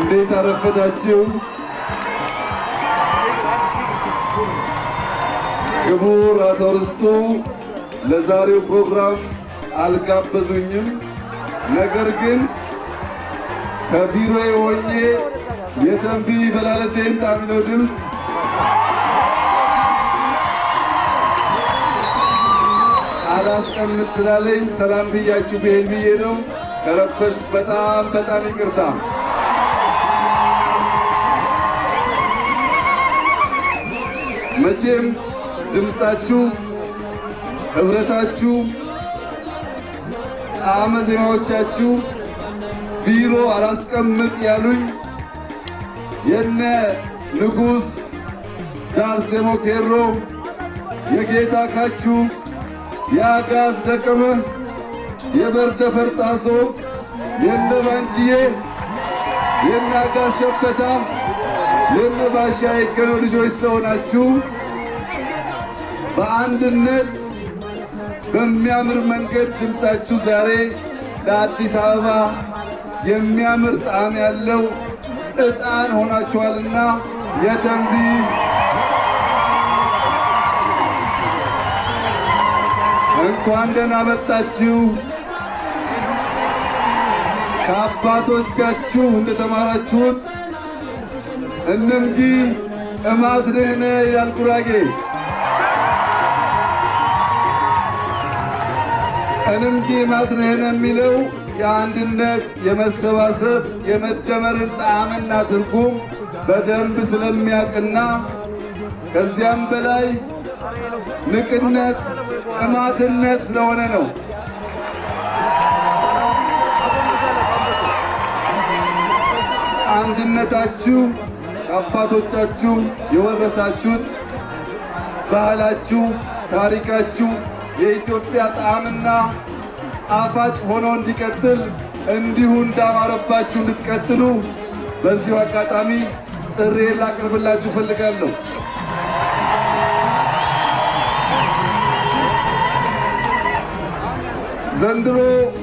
እንዴት አረፈዳችሁ? ክቡር አቶ ርስቱ ለዛሬው ፕሮግራም አልጋበዙኝም። ነገር ግን ከቢሮዬ ሆኜ የተንቢ በላለቴን ጣሚለው ድምፅ አላስቀምጥ ስላለኝ ሰላም ብያችሁ ብሄድ ብዬ ነው። ከረበሽኩ በጣም በጣም ይቅርታ። መቼም ድምፃችሁ፣ ኅብረታችሁ፣ ጣዕመ ዜማዎቻችሁ ቢሮ አላስቀምጥ ያሉኝ የነ ንጉሥ ዳርሴሞ ኬሮ የጌታ ካችሁ የአጋዝ ደቀመ የበርደ ፈርጣሶ የነ ባንቺዬ የነ አጋዝ ሸበታ የነ ባሻ የገነው ልጆች ስለሆናችሁ በአንድነት በሚያምር መንገድ ድምፃችሁ ዛሬ ለአዲስ አበባ የሚያምር ጣዕም ያለው ዕጣን ሆናችኋልና የተንቢ እንኳን ደህና መጣችሁ። ከአባቶቻችሁ እንደተማራችሁት እንምጊ እማትንህነ ይላል ጉራጌ። እንምጊ እማትንህነ የሚለው የአንድነት፣ የመሰባሰብ፣ የመደመርን ጣዕምና ትርጉም በደንብ ስለሚያውቅና ከዚያም በላይ ንቅነት እማትነት ስለሆነ ነው። አንድነታችሁ ከአባቶቻችሁ የወረሳችሁት ባህላችሁ፣ ታሪካችሁ የኢትዮጵያ ጣዕምና ጣፋጭ ሆኖ እንዲቀጥል እንዲሁ እንዳማረባችሁ እንድትቀጥሉ በዚሁ አጋጣሚ ጥሬን ላቀርብላችሁ እፈልጋለሁ። ዘንድሮ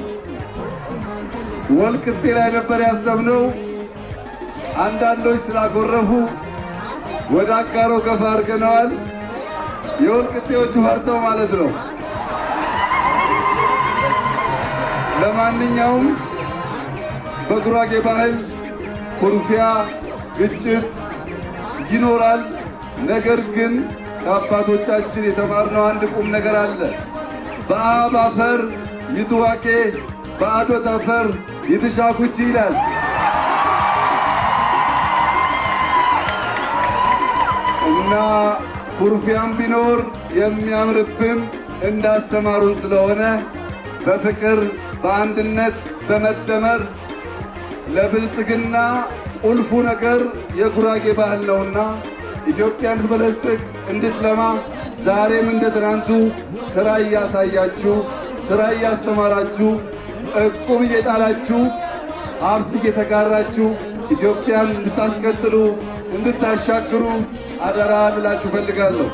ወልቅጤ ላይ ነበር ያሰብነው። አንዳንዶች ስላጎረፉ ወደ አጋሮ ገፋ አድርገነዋል። የወልቅጤዎቹ ፈርተው ማለት ነው። ለማንኛውም በጉራጌ ባህል ኩርፊያ፣ ግጭት ይኖራል። ነገር ግን ከአባቶቻችን የተማርነው አንድ ቁም ነገር አለ። በአብ አፈር ይትዋቄ በአዶት አፈር ይትሻኩቺ ይላል። እና ኩርፊያም ቢኖር የሚያምርብን እንዳስተማሩን ስለሆነ በፍቅር በአንድነት በመደመር ለብልጽግና ቁልፉ ነገር የጉራጌ ባህል ነውና ኢትዮጵያ እንድትበለጽግ እንድትለማ ዛሬም እንደ ትናንቱ ሥራ እያሳያችሁ ሥራ እያስተማራችሁ ዕቁብ እየጣላችሁ ሀብት እየተጋራችሁ ኢትዮጵያን እንድታስቀጥሉ እንድታሻግሩ አደራ ልላችሁ ፈልጋለሁ።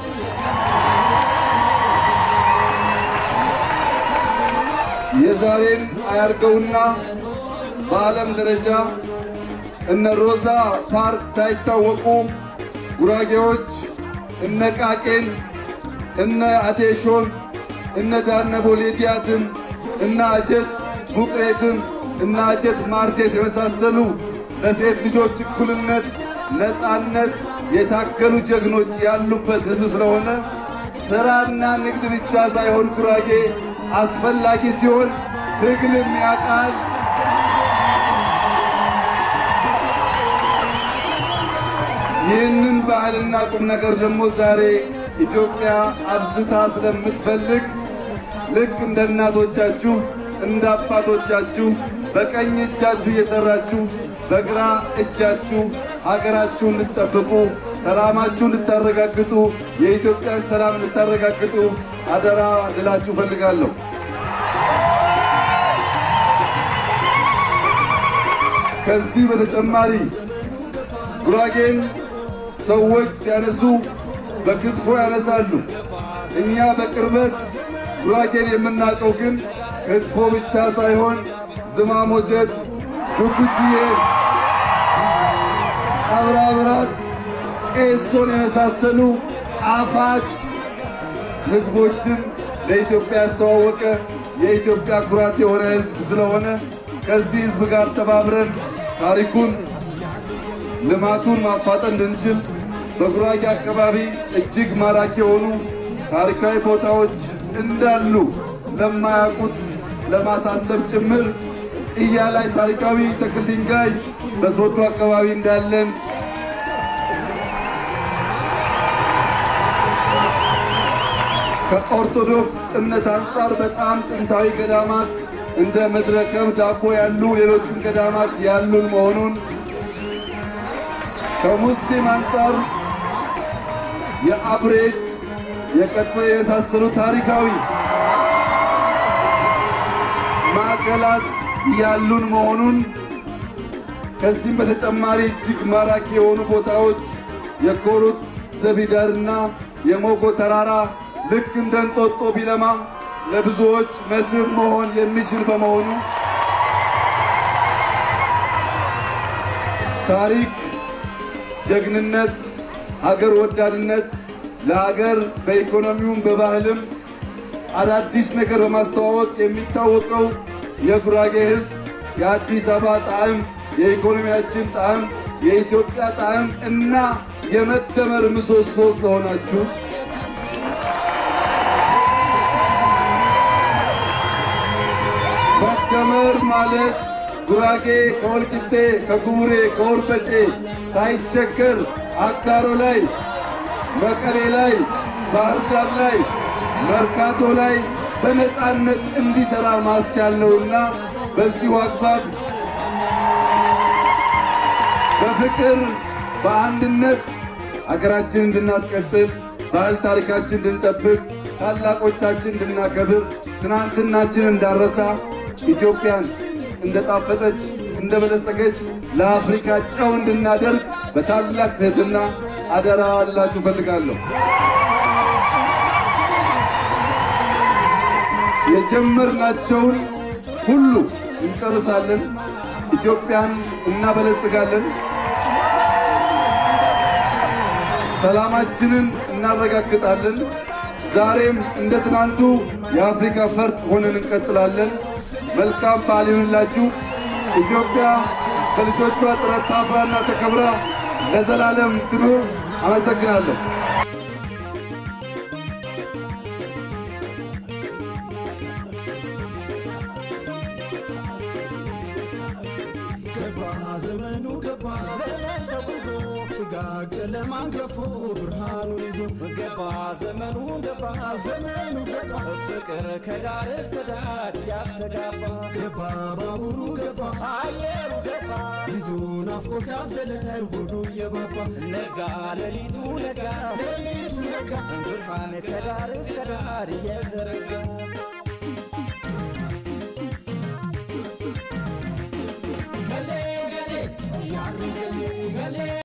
የዛሬን አያርገውና በዓለም ደረጃ እነ ሮዛ ፓርክ ሳይታወቁ ጉራጌዎች እነ ቃቄን፣ እነ አቴሾን፣ እነ ዳነቦ ሌዲያትን፣ እነ አጀት ቡቅሬትን፣ እነ አጀት ማርቴት የመሳሰሉ ለሴት ልጆች እኩልነት፣ ነፃነት የታገሉ ጀግኖች ያሉበት ሕዝብ ስለሆነ ሥራና ንግድ ብቻ ሳይሆን ጉራጌ አስፈላጊ ሲሆን ትግልም ያውቃል። ይህንን ባህልና ቁም ነገር ደግሞ ዛሬ ኢትዮጵያ አብዝታ ስለምትፈልግ ልክ እንደ እናቶቻችሁ እንደ አባቶቻችሁ በቀኝ እጃችሁ እየሰራችሁ በግራ እጃችሁ ሀገራችሁ እንድትጠብቁ ሰላማችሁ እንድታረጋግጡ የኢትዮጵያን ሰላም እንድታረጋግጡ አደራ ልላችሁ ፈልጋለሁ። ከዚህ በተጨማሪ ጉራጌን ሰዎች ሲያነሱ በክትፎ ያነሳሉ። እኛ በቅርበት ጉራጌን የምናውቀው ግን ክትፎ ብቻ ሳይሆን ዝማሞጀት፣ ዱኩችዬ ሜሶን የመሳሰሉ ጣፋጭ ምግቦችን ለኢትዮጵያ ያስተዋወቀ የኢትዮጵያ ኩራት የሆነ ሕዝብ ስለሆነ ከዚህ ሕዝብ ጋር ተባብረን ታሪኩን ልማቱን ማፋጠን እንድንችል በጉራጌ አካባቢ እጅግ ማራኪ የሆኑ ታሪካዊ ቦታዎች እንዳሉ ለማያውቁት ለማሳሰብ ጭምር ጥያ ላይ ታሪካዊ ተክል ድንጋይ በሶዶ አካባቢ እንዳለን ከኦርቶዶክስ እምነት አንጻር በጣም ጥንታዊ ገዳማት እንደ ምድረ ከብድ ዳቦ ያሉ ሌሎችም ገዳማት ያሉን መሆኑን ከሙስሊም አንጻር የአብሬት የቀጥረ የመሳሰሉ ታሪካዊ ማዕከላት ያሉን መሆኑን ከዚህም በተጨማሪ እጅግ ማራኪ የሆኑ ቦታዎች የኮሩት ዘቢደርና የሞጎ ተራራ ልክ እንደ እንጦጦ ቢለማ ለብዙዎች መስህብ መሆን የሚችል በመሆኑ ታሪክ፣ ጀግንነት፣ ሀገር ወዳድነት ለሀገር በኢኮኖሚውም በባህልም አዳዲስ ነገር በማስተዋወቅ የሚታወቀው የጉራጌ ሕዝብ የአዲስ አበባ ጣዕም፣ የኢኮኖሚያችን ጣዕም፣ የኢትዮጵያ ጣዕም እና የመደመር ምሰሶ ስለሆናችሁ መደመር ማለት ጉራጌ ከወልቂጤ ከጉቡሬ ከወርበጬ ሳይቸገር አጋሮ ላይ መቀሌ ላይ ባህር ዳር ላይ መርካቶ ላይ በነፃነት እንዲሰራ ማስቻል ነውና በዚሁ አግባብ በፍቅር በአንድነት ሀገራችን እንድናስቀጥል ባህል ታሪካችን እንድንጠብቅ ታላቆቻችን እንድናከብር ትናንትናችን እንዳረሳ ኢትዮጵያን እንደጣፈጠች እንደበለጸገች ለአፍሪካ ጨው እንድናደርግ በታላቅ ትህትና አደራ አላችሁ ፈልጋለሁ። የጀመርናቸውን ሁሉ እንጨርሳለን። ኢትዮጵያን እናበለጽጋለን። ሰላማችንን እናረጋግጣለን። ዛሬም እንደ ትናንቱ የአፍሪካ ፈርጥ ሆነን እንቀጥላለን። መልካም በዓል ይሁንላችሁ። ኢትዮጵያ በልጆቿ ጥረት ታፍራና ተከብራ ለዘላለም ትኑር። አመሰግናለሁ። ገባ ዘመኑ ገባ ዘመን ተጉዞ ጭጋግ ጨለማን ገፎ ብርሃኑን ይዞ ገባ ዘመኑ ገባ ዘመኑ ገባ ፍቅር ከዳር እስከ ዳር ያስተጋባ ገባ ባቡሩ ገባ አየሩ ገባ ይዞ ናፍቆት ያዘለ ሆዱ እየባባ ነጋ ሌሊቱ ነጋ ሌሊቱ ነጋ ብርሃን ከዳር እስከ ዳር እየዘረጋ